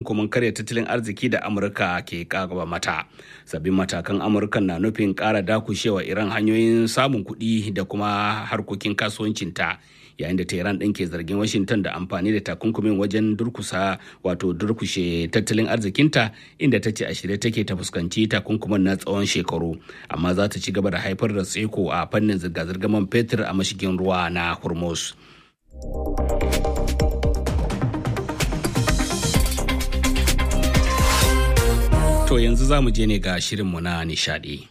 takunkumin karya tattalin arziki da amurka ke kagaba mata sabbin matakan amurka na nufin kara dakushewa iran hanyoyin samun kuɗi da kuma harkokin kasuwancinta yayin da tehran ɗin ke zargin washington da amfani da takunkumin wajen durkusa wato durkushe tattalin arzikinta inda ta ce a shirye take ta fuskanci takunkumin na tsawon shekaru amma za ta ci gaba da haifar da tseko a fannin zirga-zirgar man fetur a mashigin ruwa na hormuz to yanzu za mu je ne ga shirinmu na nishadi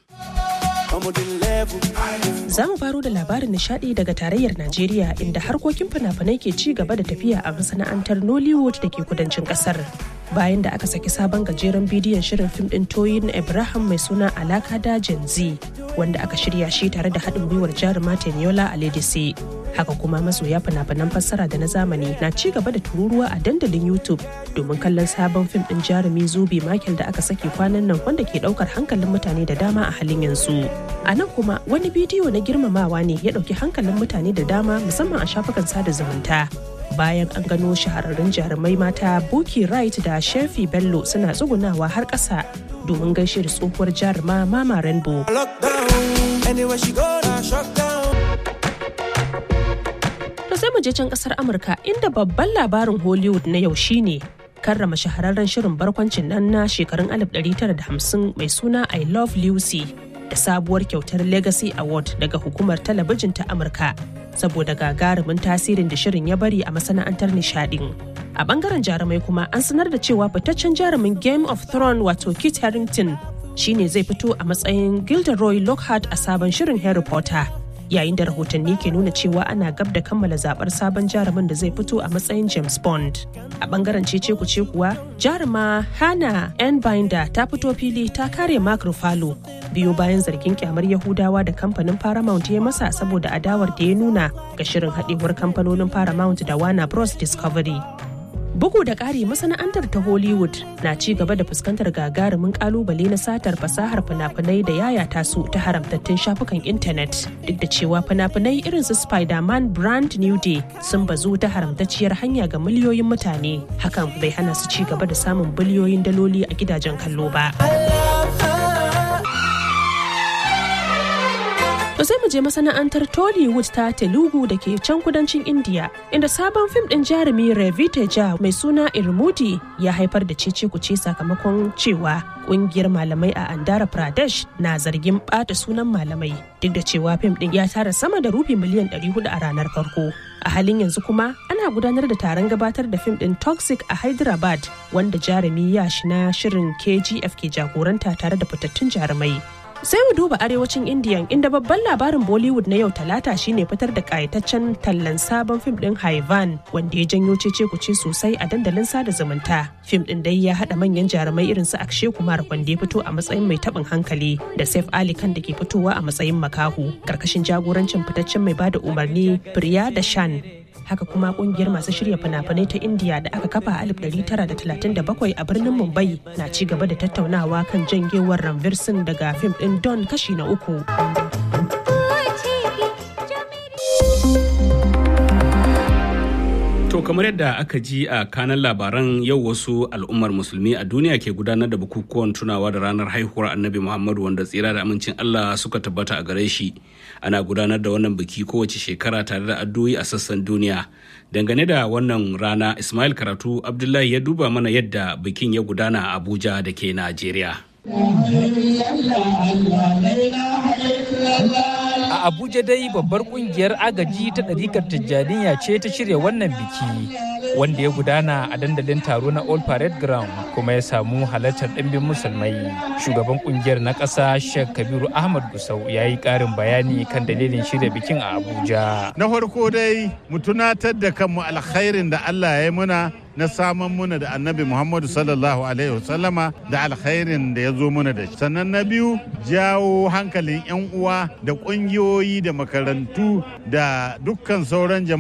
Za mu faro da labarin nishadi daga tarayyar Najeriya inda harkokin fina-finai ke ci gaba da tafiya a masana'antar Nollywood da ke kudancin kasar. Bayan da aka saki sabon gajeren bidiyon shirin fim ɗin Toyin Ibrahim mai suna Alaka da Gen Z wanda aka shirya shi tare da haɗin gwiwar jaruma Teniola Aledisi. Haka kuma masoya fina-finan fassara da na zamani na ci gaba da tururuwa a dandalin YouTube domin kallon sabon fim ɗin jarumi Zubi Michael da aka saki kwanan nan wanda ke ɗaukar hankalin mutane da dama a halin yanzu. A nan kuma wani bidiyo na girmamawa ne ya ɗauki hankalin mutane da dama musamman a shafukan sada zumunta. Bayan an gano shahararrun jarumai mata Buki Wright da Shefi Bello suna tsugunawa har ƙasa domin gaishe da tsohuwar jaruma Mama Rainbow. To sai mu je can ƙasar Amurka inda babban labarin Hollywood na yau shine karrama shahararren shirin barkwancin nan na shekarun 1950 mai suna I Love Lucy. da sabuwar kyautar Legacy Award daga hukumar talabijin ta Amurka saboda gagarumin tasirin da shirin ya bari a masana'antar nishadin. A bangaren jarumai kuma an sanar da cewa fitaccen jarumin Game of Thrones wato Kit Harington shine zai fito a matsayin Gilderoy Lockhart a sabon shirin Harry Potter. Yayin da rahotanni ke nuna cewa ana gab da kammala zabar sabon jarumin da zai fito a matsayin James Bond. A bangaren cece kuce kuwa, jaruma Hannah N. Binder ta fito fili ta kare Mark Ruffalo biyo bayan zargin kyamar Yahudawa da kamfanin Paramount ya masa saboda adawar da ya nuna ga shirin haɗewar kamfanonin Paramount da Warner Bros. Discovery. Bugu da ƙari masana'antar ta Hollywood na ci gaba da fuskantar gagarumin kalubale na satar fasahar fina-finai da yayata su ta haramtattun shafukan intanet. Duk da cewa fina-finai irin su Spider-Man Brand New Day sun bazu ta haramtacciyar hanya ga miliyoyin mutane. Hakan bai hana su ci gaba da samun biliyoyin daloli a gidajen kallo ba. To sai mu je masana'antar Tollywood ta Telugu da ke can kudancin India, inda sabon fim ɗin jarumi Ravi Teja mai suna Irmudi ya haifar da cece kuce sakamakon cewa ƙungiyar malamai a Andhra Pradesh na zargin ɓata sunan malamai duk da cewa fim ɗin ya tara sama da rufi miliyan 400 a ranar farko. A halin yanzu kuma ana gudanar da taron gabatar da fim ɗin Toxic a Hyderabad wanda jarumi yashi na shirin KGF ke jagoranta tare da fitattun jarumai. sai mu duba arewacin indiya inda babban labarin bollywood na yau talata shine fitar da kayataccen tallan sabon fim din haivan wanda ya janyo cece kuce sosai a dandalin sada zumunta fim din dai ya hada manyan jarumai irin su akshe kumar wanda ya fito a matsayin mai tabin hankali da saif ali kan da ke fitowa a matsayin makahu karkashin jagorancin fitaccen mai bada umarni priya da shan haka kuma kungiyar masu shirya fina-finai ta indiya da aka kafa a 1937 a birnin mumbai na ci gaba da tattaunawa kan jangewar ranvir singh daga fim din don kashi na uku To kamar yadda aka ji a kanan labaran yau wasu al'ummar musulmi a duniya ke gudanar da bukukuwan tunawa da ranar haihuwar annabi Muhammadu wanda tsira da amincin Allah suka tabbata a gare shi. Ana gudanar da wannan biki kowace shekara tare da addu'o'i a sassan duniya. Dangane da wannan rana Ismail Karatu Abdullahi ya duba mana yadda bikin ya gudana a Abuja da ke Najeriya. A Abuja dai babbar kungiyar agaji ta ɗarikar Tijjaniya ce ta shirya wannan biki wanda ya gudana a dandalin taro na Old Parade Ground kuma ya samu halartar ɗimbin musulmai. Shugaban kungiyar na ƙasa Sheikh Kabiru Ahmad Gusau ya yi ƙarin bayani kan dalilin shirya bikin a Abuja. Na farko dai mu tunatar da kanmu alkhairin da Allah ya yi muna na saman muna da annabi Muhammadu sallallahu Alaihi wasallama da alkhairin da ya zo muna da shi. Sannan na biyu jawo hankalin 'yan uwa da ƙungiyoyi da makarantu da dukkan sauran jama'a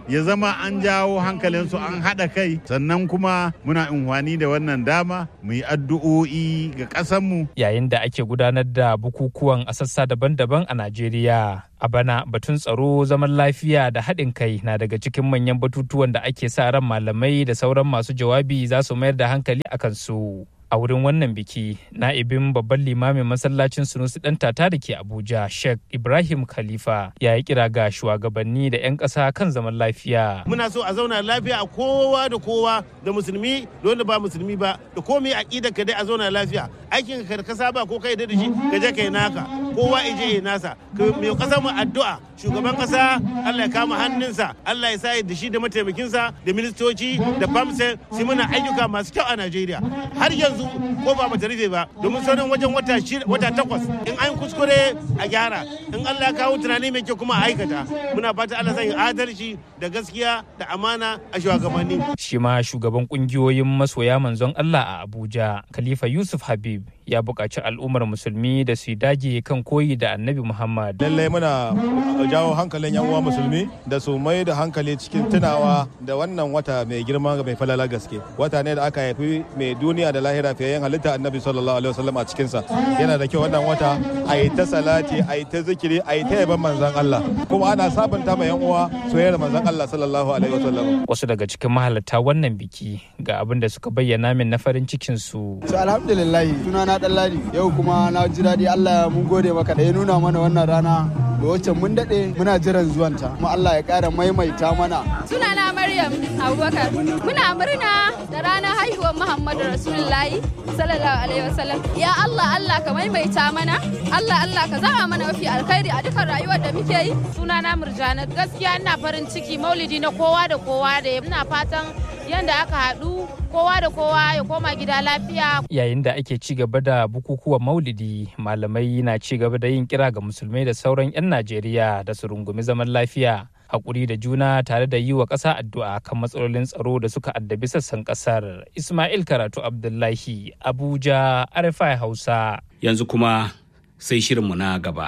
ya zama an jawo hankalinsu an haɗa kai sannan kuma muna amfani da wannan dama mu yi addu'o'i ga ƙasanmu. Yayin da ake gudanar da bukukuwan a sassa daban-daban a Najeriya. A bana batun tsaro zaman lafiya da haɗin kai na daga cikin manyan batutuwan da ake sa ran malamai da sauran masu jawabi za su mayar da hankali a kansu. a wurin wannan biki na'ibin babban limamin masallacin sunusi dan tata da ke abuja sheikh ibrahim khalifa ya yi kira ga shugabanni da 'yan ƙasa kan zaman lafiya muna so a zauna lafiya a kowa da kowa da musulmi da wanda ba musulmi ba da komai aƙida ka dai a zauna lafiya aikin ka ka saba ko kai da shi ka je kai naka kowa ije ya nasa mai kasa mu addu'a shugaban kasa Allah ya kama hannunsa Allah ya sa da shi da mataimakinsa da ministoci da famsa su muna ayyuka masu kyau a Najeriya har yanzu ko ba bata rufe ba domin sauran wajen wata wata takwas in an kuskure a gyara in Allah ya kawo tunani mai kyau kuma a aikata muna fata Allah zai adalci da gaskiya da amana a shugabanni shi ma shugaban kungiyoyin masoya manzon Allah a Abuja Khalifa Yusuf Habib ya buƙaci al'ummar musulmi da su dage kan koyi da annabi Muhammad. Lallai muna jawo hankalin yan uwa musulmi da su mai da hankali cikin tunawa da wannan wata mai girma mai falala gaske. Wata ne da aka haifi mai duniya da lahira fiye halitta annabi sallallahu alaihi wasallam a cikinsa. Yana da kyau wannan wata a yi ta salati a yi ta zikiri a yi ta yaban manzan Allah. Kuma ana sabunta ma yan uwa soyayyar manzan Allah sallallahu alaihi wasallam. Wasu daga cikin mahalarta wannan biki ga abin da suka bayyana min na farin cikin su. Alhamdulillah sunana na ladi yau kuma na ji daɗi Allah mun gode maka da ya nuna mana wannan rana da wacce mun daɗe muna jiran zuwanta kuma Allah ya ƙara maimaita mana. Sunana Maryam Abubakar muna murna da ranar haihuwar Muhammadu Rasulullahi sallallahu alaihi wasallam ya Allah Allah ka maimaita mana Allah Allah ka zama mana mafi alkhairi a dukkan rayuwar da muke yi. Sunana Murjana gaskiya ina farin ciki maulidi na kowa da kowa da ina fatan yanda aka haɗu kowa da kowa ya koma gida lafiya. Yayin da ake ci gaba da bukukuwan maulidi, malamai na ci gaba da yin kira ga musulmai da sauran 'yan Najeriya da su rungumi zaman lafiya. Hakuri da juna tare da yi wa ƙasa addu'a kan matsalolin tsaro da suka addabi sassan ƙasar. Ismail Karatu Abdullahi, Abuja, RFI Hausa. Yanzu kuma sai shirinmu na gaba.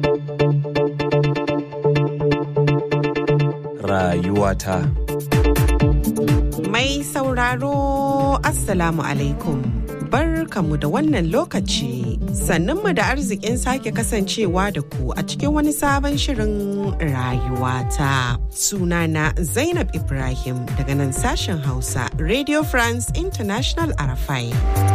Rayuwata. Mai sauraro Assalamu alaikum. Barkamu da wannan lokaci sannunmu da arzikin sake kasancewa da ku a cikin wani sabon shirin rayuwata. Sunana Zainab Ibrahim daga nan sashen Hausa Radio France International Arafai.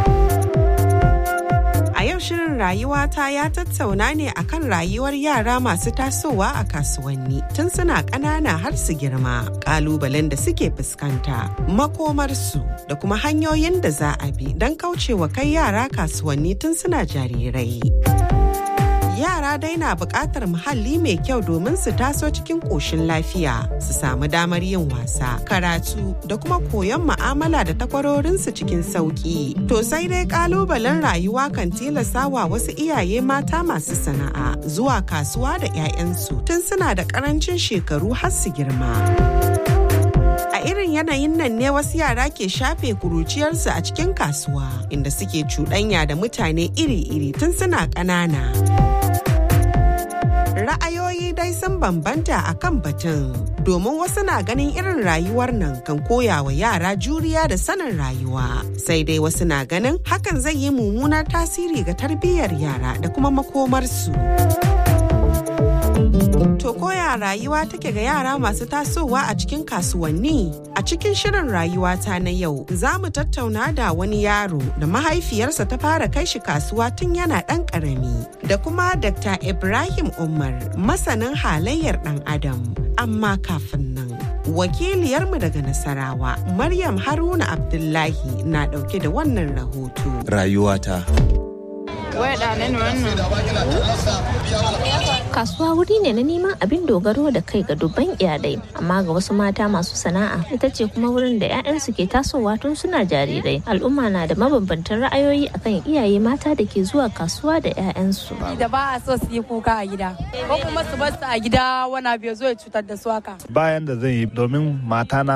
A yau shirin rayuwata ya tattauna ne akan rayuwar yara masu tasowa a kasuwanni tun suna ƙanana har su girma, ƙalubalen da suke fuskanta, makomarsu da kuma hanyoyin da za a bi don kaucewa kai yara kasuwanni tun suna jarirai. yara dai na buƙatar muhalli mai kyau domin su taso cikin ƙoshin lafiya su samu damar yin wasa karatu da kuma koyon ma'amala da takwarorinsu cikin sauƙi to sai dai ƙalubalen rayuwa kan tilasta wa wasu iyaye mata masu sana'a zuwa kasuwa da 'ya'yansu tun suna da ƙarancin shekaru har su girma. A irin yanayin nan ne wasu yara ke shafe kuruciyarsu a cikin kasuwa inda suke cuɗanya da mutane iri-iri tun suna ƙanana. Ra'ayoyi dai sun bambanta a kan batun domin wasu na ganin irin rayuwar nan kan koya wa yara juriya da sanin rayuwa sai dai wasu na ganin hakan zai yi mummunar tasiri ga tarbiyyar yara da kuma makomarsu. To koya rayuwa take ga yara masu tasowa a cikin kasuwanni? A cikin shirin rayuwata na yau za mu tattauna da wani yaro da mahaifiyarsa ta fara kai shi kasuwa tun yana ɗan ƙarami. Da kuma Dr. Ibrahim Umar masanin halayyar ɗan Adam. Amma kafin nan. Wakiliyarmu daga Nasarawa, Maryam Haruna Abdullahi na ɗauke da wannan rahoto. Rayuwata. Kasuwa wuri ne na neman abin dogaro da kai ga dubban iyalai, amma ga wasu mata masu sana'a ita ce kuma wurin da 'ya'yansu ke tasowa tun suna jarirai. Al'umma na da mabambantan ra'ayoyi akan iyaye mata da ke zuwa kasuwa da 'ya'yansu. Da ba a so su yi kuka a gida, ko kuma su bar su a gida wani abu ya zo ya cutar da su haka. Bayan da zan yi domin matana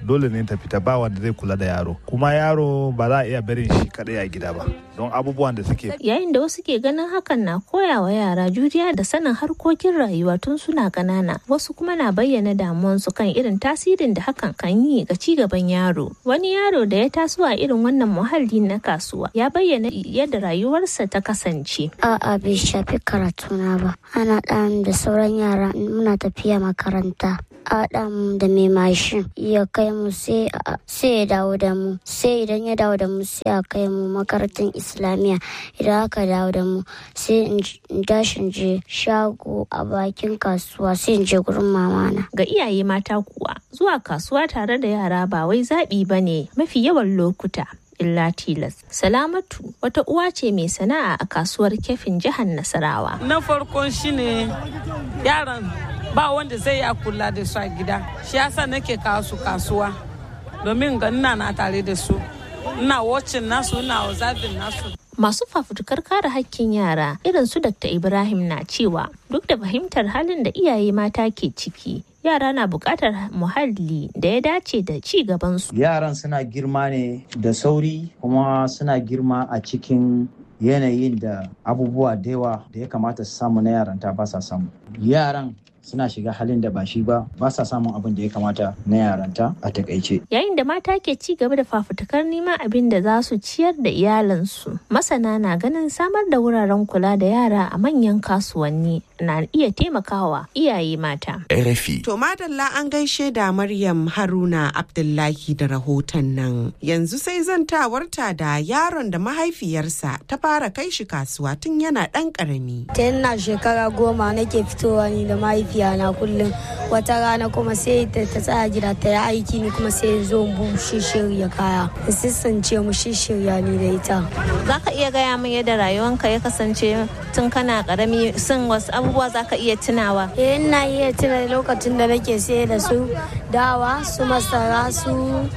dole ne ta fita ba wanda zai kula da yaro kuma yaro ba za a iya barin shi kadai a gida ba don abubuwan da suke yayin da wasu ke ganin hakan na koya wa yara juriya da sanin harkokin rayuwa tun suna ƙanana wasu kuma na bayyana damuwansu kan irin tasirin da hakan kan yi ga ci gaban yaro wani yaro da ya taso a irin wannan muhalli na kasuwa ya bayyana yadda rayuwarsa ta kasance a'a bai shafi karatuna ba ana ɗan da sauran yara muna tafiya makaranta Adam da mai mashin ya kai mu sai ya dawo da mu sai idan ya dawo da mu sai a kai mu makarantar islamiyya idan aka dawo da mu sai in dashin je shago a bakin kasuwa sai in je gurin mamana ga iyaye mata kuwa zuwa kasuwa tare da yara ba wai zaɓi ba ne mafi yawan lokuta illa tilas. Salamatu wata uwa ce mai sana'a a kasuwar kefin jihar Nasarawa. Na farkon shine yaran ba wanda zai ya kula da su a gida. Shi yasa nake kawo su kasuwa domin ga ina na tare da su. Ina wacin nasu, ina observing nasu. Masu fafutukar kare hakkin yara irin su Dr. Ibrahim na cewa duk da fahimtar halin da iyaye mata ke ciki yara na buƙatar muhalli da ya dace da ci gabansu. Yaran suna girma ne da sauri kuma suna girma a cikin yanayin da abubuwa da yawa da ya kamata su samu na yaranta ba sa samu. Yaran suna shiga halin da ba shi ba ba sa samun abin da ya kamata na yaranta a takaice. Yayin da mata ke ci gaba da fafutukar neman abin da za su ciyar da iyalansu, masana na ganin samar da wuraren kula da yara a manyan kasuwanni na iya taimakawa iyaye mata. RFI. To madalla an gaishe da Maryam Haruna Abdullahi da rahoton nan. Yanzu sai zantawarta da yaron da mahaifiyarsa ta fara kai shi kasuwa tun yana ɗan ƙarami. Ta yana shekara goma nake fitowa ni da mahaifiya na kullum wata rana kuma sai ta tsaya gida ta yi aiki ni kuma sai zo mu shirya kaya. Sissance mu shirya ni da ita. Za ka iya gaya min yadda rayuwanka ya kasance tun kana ƙarami sun wasu abubuwa za ka iya tunawa? Eh ina iya tuna lokacin da nake sayar da su dawa su masara su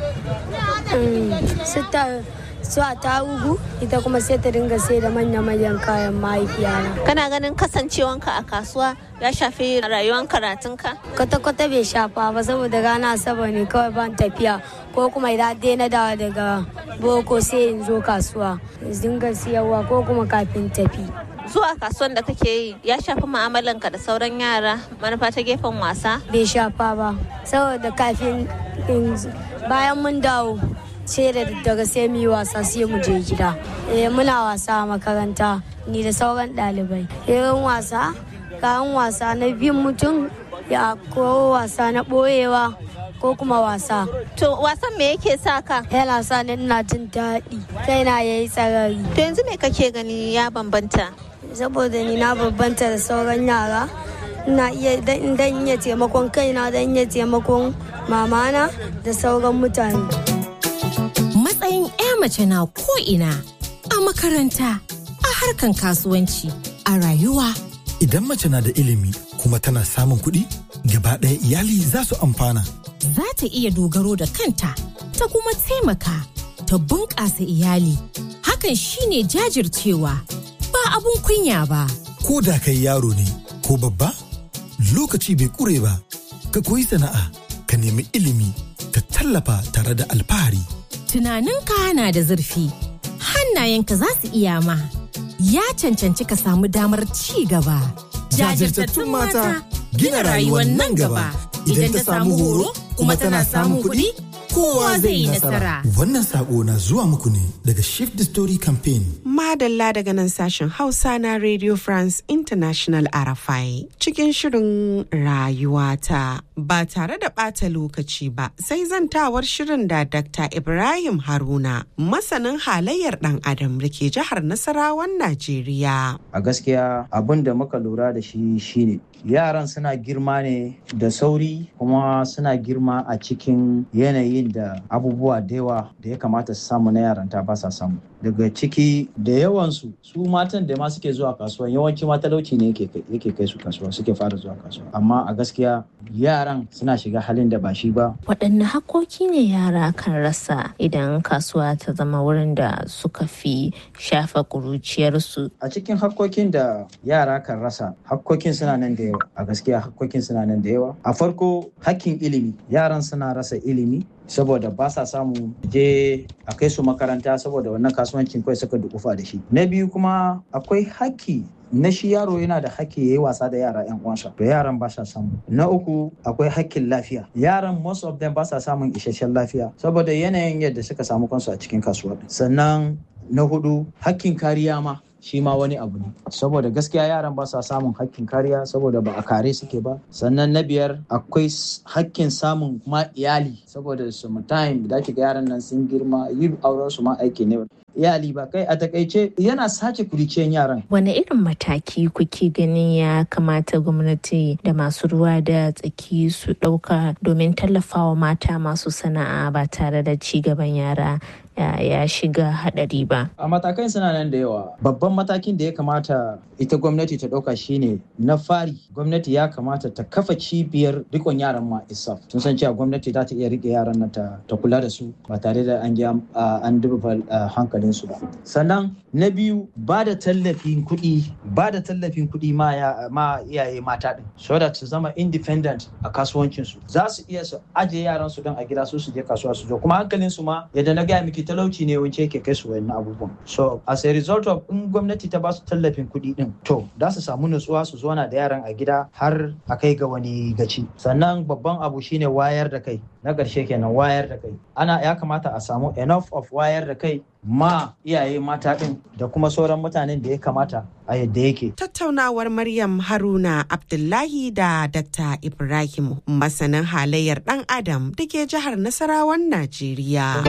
su su a tarugu ita kuma sai ta dinga sai da manya-manyan kayan mahaifiyana. Kana ganin kasancewanka a kasuwa ya shafi rayuwar karatunka? Kwata-kwata bai shafa ba saboda rana asabar ne kawai ban tafiya ko kuma idan dai na dawa daga boko sai in zo kasuwa dinga siyarwa ko kuma kafin tafi. zuwa kasuwan da kake yi ya shafi mu'amalanka da sauran yara manufa ta gefen wasa? Bai shafa ba, saboda kafin bayan mun dawo sai da daga sai mu yi wasa sai mu je gida. Eh muna wasa a makaranta ni da sauran ɗalibai. Irin wasa, kayan wasa na bin mutum ya ko wasa na ɓoyewa ko kuma wasa. To wasan me yake sa ka? Yana sa ni ina jin daɗi. Kaina yayi tsarari. To yanzu me kake gani ya bambanta? saboda ni na bambanta da sauran yara ina iya dan iya taimakon kaina dan iya taimakon mamana da sauran mutane matsayin 'ya mace na ko'ina a makaranta a harkan kasuwanci a rayuwa idan mace na da ilimi kuma tana samun kuɗi gaba ɗaya iyali za su amfana za ta iya dogaro da kanta ta kuma taimaka ta bunƙasa iyali hakan shine jajircewa ba abun kunya ba. Ko da kai yaro ne ko babba, lokaci bai kure ba, ka koyi sana'a, ka nemi ilimi, ka tallafa tare da alfahari. Tunaninka na da zurfi, hannayenka za su iya ma, ya cancanci ka samu damar ci gaba. Jajirtattun mata gina rayuwar nan gaba, idan ta samu horo kuma tana samun kuɗi. kowa zai yi nasara. Wannan sako na zuwa muku ne daga Shift the Story Campaign. Madalla daga nan sashen Hausa na Radio France International RFI cikin shirin rayuwata ba tare da ɓata lokaci ba sai zantawar shirin da Dr. Ibrahim Haruna masanin halayyar ɗan adam da ke jihar Nasarawan Najeriya. A gaskiya abin da muka lura da shi shine yaran suna girma ne da sauri kuma suna girma a cikin yanayin da abubuwa da yawa da ya kamata su samu na yaranta ba sa samu daga ciki da yawansu su matan da ma suke zuwa kasuwa yawanci ma talauci ne yake kai su kasuwa suke fara zuwa kasuwa amma a gaskiya yara yaran suna shiga halin da ba shi ba waɗanne hakkoki ne yara kan rasa idan kasuwa ta zama wurin da suka fi shafa ƙuruciyarsu a cikin hakkokin da yara kan rasa hakkokin suna nan da yawa a gaskiya hakkokin suna nan da yawa a farko hakkin ilimi yaran suna rasa ilimi saboda ba sa samu je a kai su makaranta saboda wannan kasuwancin kawai suka dukufa da shi na biyu kuma akwai haƙƙi na shi yaro yana da haƙƙi ya yi wasa da yara 'yan uwansa to yaran ba sa samu na uku akwai haƙƙin lafiya yaran most of them ba sa samun isasshen lafiya saboda yanayin yadda suka samu kansu a cikin kasuwa sannan na hudu haƙƙin kariya ma shi ma wani abu ne saboda gaskiya yaran ba sa samun hakkin kariya saboda ba a kare suke ba sannan na biyar akwai hakkin samun kuma iyali saboda time da ga yaran nan sun girma yi auren su ma aiki ne iyali ba kai a takaice yana sace kuriciyan yaran wane irin mataki kuke ganin ya kamata gwamnati da masu ruwa da tsaki su ɗauka domin tallafawa mata masu sana'a ba tare da ci gaban yara ya shiga hadari ba. A matakan suna nan da yawa. Babban matakin da ya kamata ita gwamnati ta ɗauka shine na fari gwamnati ya kamata ta kafa cibiyar rikon yaran ma isaf. Sun san cewa gwamnati za ta iya rike yaran nan ta, kula da su ba tare da an an duba hankalin su ba. Sannan na biyu ba da tallafin kuɗi ba da tallafin kuɗi ma, ma iyaye mata ɗin so that su zama independent a kasuwancin su. Za su iya su ajiye yaran su don a gida su su je kasuwa su zo kuma hankalin su ma yadda na gaya miki talauci ne wance yake kai su wayannan abubuwan so as a result of in gwamnati ta ba su tallafin kuɗi din to za su samu nutsuwa su zauna da yaran a gida har a kai ga wani gaci sannan babban abu shine wayar da kai na ƙarshe kenan wayar da kai ana ya kamata a samu enough of wayar da kai ma iyaye mata ɗin da kuma sauran mutanen da ya kamata a yadda yake. Tattaunawar Maryam Haruna Abdullahi da Dr. Ibrahim masanin halayyar ɗan Adam da ke jihar Nasarawan Najeriya.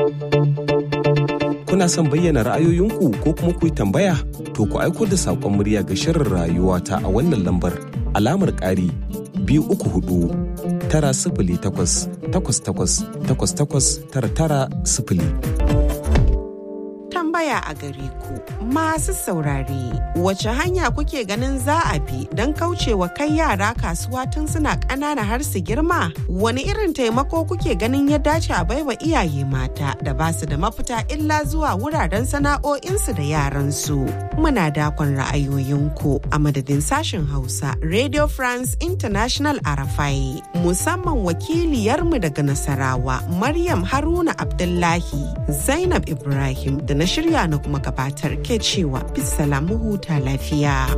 Kuna son bayyana ra'ayoyinku ko kuma ku yi tambaya? To ku aiko da saƙon murya ga shirin rayuwa ta a wannan lambar alamar ƙari biyu uku hudu tara sifili takwas takwas takwas takwas takwas tara tara sifili. tambaya a gare ku masu saurare wace hanya kuke ganin za a bi don kaucewa kai yara kasuwa tun suna ƙanana har su girma wani irin taimako kuke ganin ya dace a baiwa iyaye mata da ba su da mafita illa zuwa wuraren sana'o'insu da yaransu muna dakon ra'ayoyinku a madadin sashen hausa radio france international arafai musamman wakiliyarmu daga nasarawa maryam haruna abdullahi zainab ibrahim da na shirya na kuma gabatar ke cewa bisalamu huta lafiya.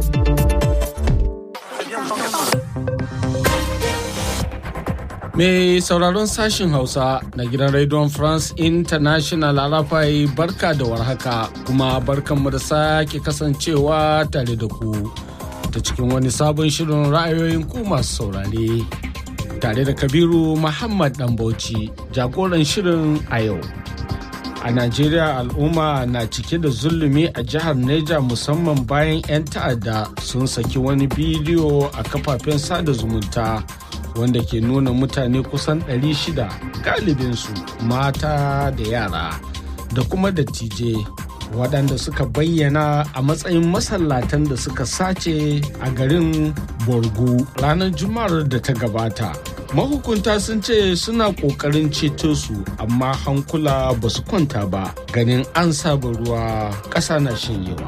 Mai sauraron sashin Hausa na gidan Radio France International Arafai barka da warhaka kuma barkanmu da sake kasancewa tare da ku ta cikin wani sabon shirin ra'ayoyin ku masu saurare. Tare da Kabiru Muhammad Dambauci jagoran shirin a yau. a najeriya al'umma na cike da zulumi a jihar neja musamman bayan 'yan ta'adda sun saki wani bidiyo a kafafen sada zumunta wanda ke nuna mutane kusan 600 galibinsu mata da yara da kuma dattijai waɗanda suka bayyana a matsayin masallatan da suka sace a garin borgu ranar juma'ar da ta gabata mahukunta sun ce suna ƙoƙarin ceto su amma hankula ba su kwanta ba ganin an saba ruwa ƙasa na shanyewa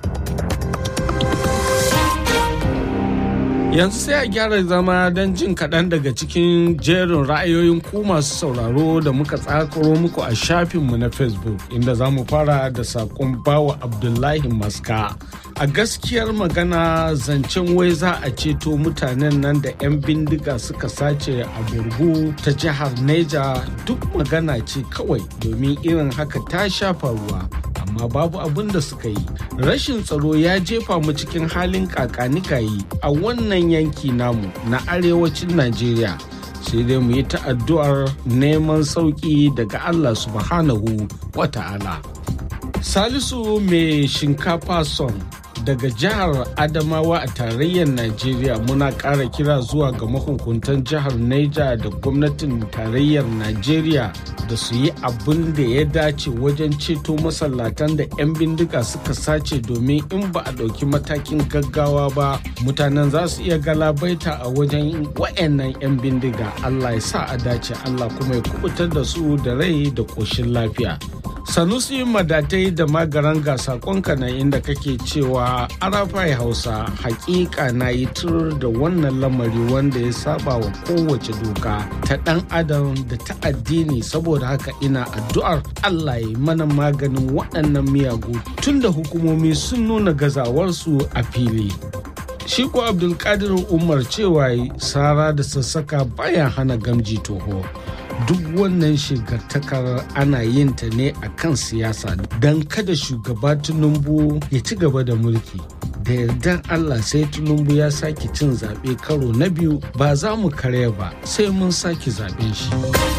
yanzu sai a gyara zama don jin kaɗan daga cikin jerin ra'ayoyin ku masu sauraro da muka tsakaro muku a shafinmu na facebook inda za mu fara da saƙon bawa abdullahi maska a gaskiyar magana zancen wai za a ceto mutanen nan da 'yan bindiga suka sace a burgu ta jihar neja duk magana ce kawai domin irin haka ta shafa ruwa amma babu abin da suka yi rashin tsaro ya jefa mu cikin halin kakanikayi a wannan yanki namu na arewacin najeriya sai dai mu yi ta'addu'ar neman sauƙi daga allah subhanahu wa ta'ala salisu mai shinkafa son daga jihar adamawa a tarayyar najeriya muna ƙara kira zuwa ga mahukuntan jihar neja da gwamnatin tarayyar najeriya da su yi abin da ya dace wajen ceto masallatan da 'yan bindiga suka sace domin in ba a ɗauki matakin gaggawa ba mutanen za su iya galabaita a wajen wa'annan 'yan bindiga allah ya sa a dace allah kuma ya kubutar da su da rai da ƙoshin lafiya sanusi madatai da magaran ga sakonka na inda kake cewa arafai hausa hakika na yi tur da wannan lamari wanda ya saba wa kowace doka ta dan adam da ta addini saboda haka ina addu'ar allah ya mana maganin waɗannan miyagu tun da hukumomi sun nuna gazawarsu a fili shi ko abdulkadir umar cewa sara da sassaka bayan hana gamji toho duk wannan shigartakar ana yin ta ne a kan siyasa don kada shugaba tinubu ya ci gaba da mulki da yardar allah sai tinubu ya sake cin zaɓe karo na biyu ba za mu karya ba sai mun sake zaɓen shi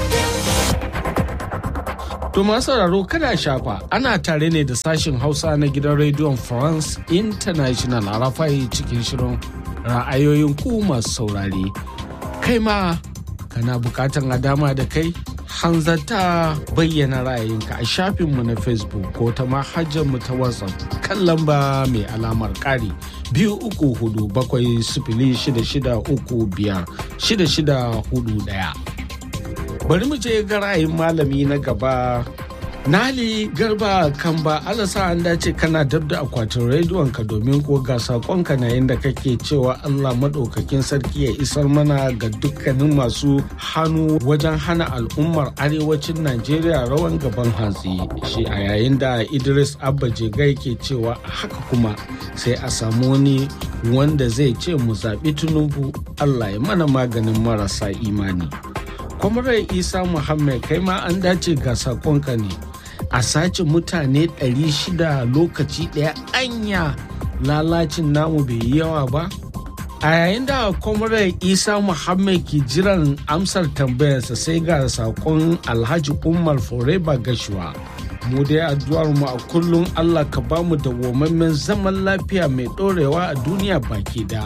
To masu sauraro kada shafa ana tare ne da sashen Hausa na gidan rediyon France International a rafai cikin shirin ra'ayoyin ku masu saurare. Kai ma kana bukatan a dama da kai hanzarta bayyana ra'ayinka a shafinmu na facebook ko ta mu ta whatsapp kan lamba mai alamar ƙari biyu uku hudu bakwai sifili shida shida uku biyar shida shida hudu ɗaya bari mu je ga ra'ayin malami na gaba Nali Garba Kamba alasa an dace kana dab da akwatin rediyon ka domin ko ga sakonka na yadda kake cewa Allah maɗaukakin sarki ya isar mana ga dukkanin masu hannu wajen hana al'ummar arewacin Najeriya rawan gaban hantsi. Shi a yayin da Idris Abba Jegai ke cewa haka kuma sai a samu wani wanda zai ce mu zaɓi Tinubu Allah ya mana maganin marasa imani. Kwamarar Isa Muhammad kai ma an dace ga sakonka ne. a sace mutane 600 lokaci ɗaya anya lalacin namu bai yi yawa ba a yayin da kwamarar isa muhammad ke jiran amsar tambayarsa sai ga sakon alhaji umar foreba gashuwa mu dai addu'ar mu a kullum allah ka bamu da wamammen zaman lafiya mai ɗorewa a duniya baki da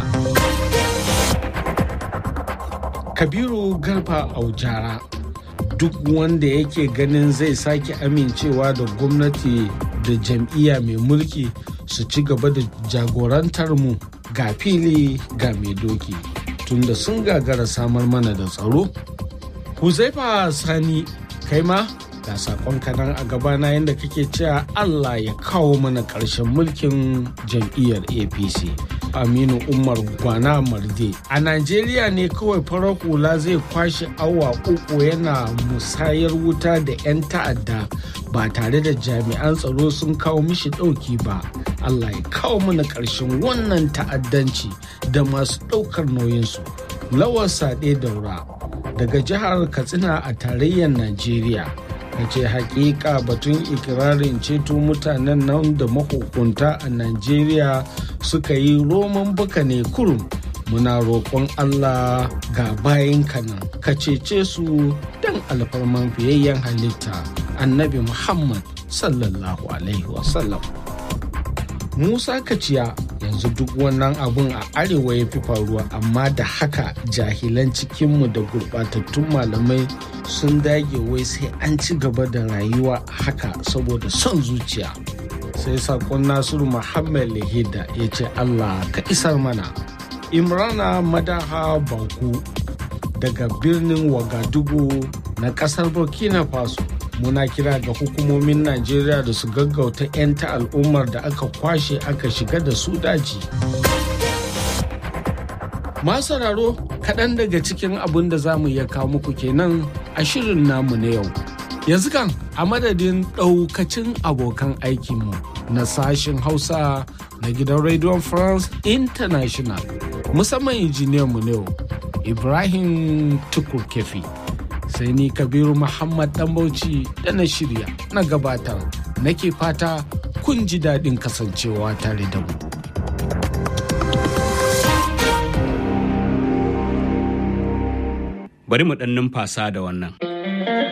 kabiru garba aujara duk wanda yake ganin zai sake amincewa da gwamnati da jam'iyya mai mulki su ci gaba da jagorantar mu ga fili ga mai doki tunda sun gagara samar mana da tsaro huzaifa sani kai ma ga sakon kanan a gabana yadda kake cewa allah ya kawo mana ƙarshen mulkin jam'iyyar apc aminu umar gwana marde a najeriya ne kawai farar hula zai kwashe awa uku yana musayar wuta da 'yan ta'adda ba tare da jami'an tsaro sun kawo mishi ɗauki ba allah ya kawo mana ƙarshen wannan ta'addanci da masu ɗaukar nauyinsu lawar sade daura daga jihar katsina a tarayyar najeriya ka ce hakika batun ikirarin ceto mutanen nan da mahukunta a najeriya suka yi roman baka ne kurum muna roƙon allah ga bayan kanan ka cece su don alfarman fiyayyen halitta annabi muhammad sallallahu alaihi wasallam musa kaciya yanzu duk wannan abun a arewa ya fi faruwa amma da haka jahilan cikinmu da gurɓatattun malamai sun dage wai sai an ci gaba da rayuwa haka saboda son zuciya sai sakon nasiru muhammad lahida ya ce allah ka isar mana imrana madaha baku daga birnin wagadugu na kasar burkina faso muna kira ga hukumomin najeriya da su gaggauta 'yan ta al'ummar da aka kwashe aka shiga da su daji masu sauraro kaɗan daga cikin abin da za mu iya kawo muku kenan a shirin namu na yau yanzu kan a madadin ɗaukacin abokan aikinmu na sashen hausa na gidan radio france international musamman injiniyanmu na yau ibrahim tukur kefi sai ni kabiru muhammad dan bauchi da na shirya na gabatar nake fata kun ji daɗin kasancewa tare da mu bari mu ɗan numfasa da wannan